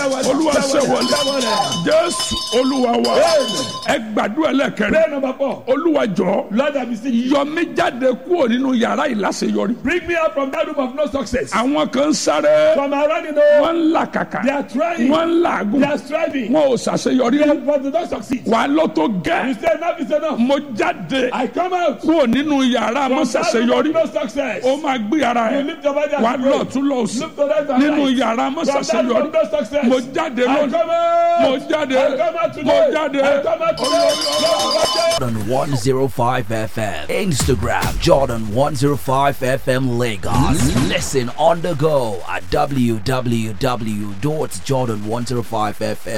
olúwa ṣe wọlé jésù olúwa wa ẹ gbàdúrà lẹ́kẹ̀rẹ́ Prayer number four. olúwa jọ Lord, I beseech you. yọ mí jáde kúrò nínú yàrá ìláṣeyọrí Bring me out from that room of no success. àwọn kan ń sáré From around the know, wọ́n ń là kàkà they are trying, wọ́n ń làágùn they are striving, wọn ò ṣàṣeyọrí they are- but they don't succeed. wà á lọ tó You gẹ́ say enough is enough. mo jáde I come out kúrò nínú yàrá from mo that room ṣàṣeyọrí of no success. ó máa gbé ara You ẹ̀ lift your body wà á and lọ pray. tún lọ sí Look to right and nínú right. yàrá mo From that room ṣàṣeyọrí of no success. mo jáde I lónìí come out. mo jáde I come out mo today. jáde I come out today. Jordan 105 FM. Instagram Jordan 105 FM Lagos. Listen on the go at www.jordan105fm.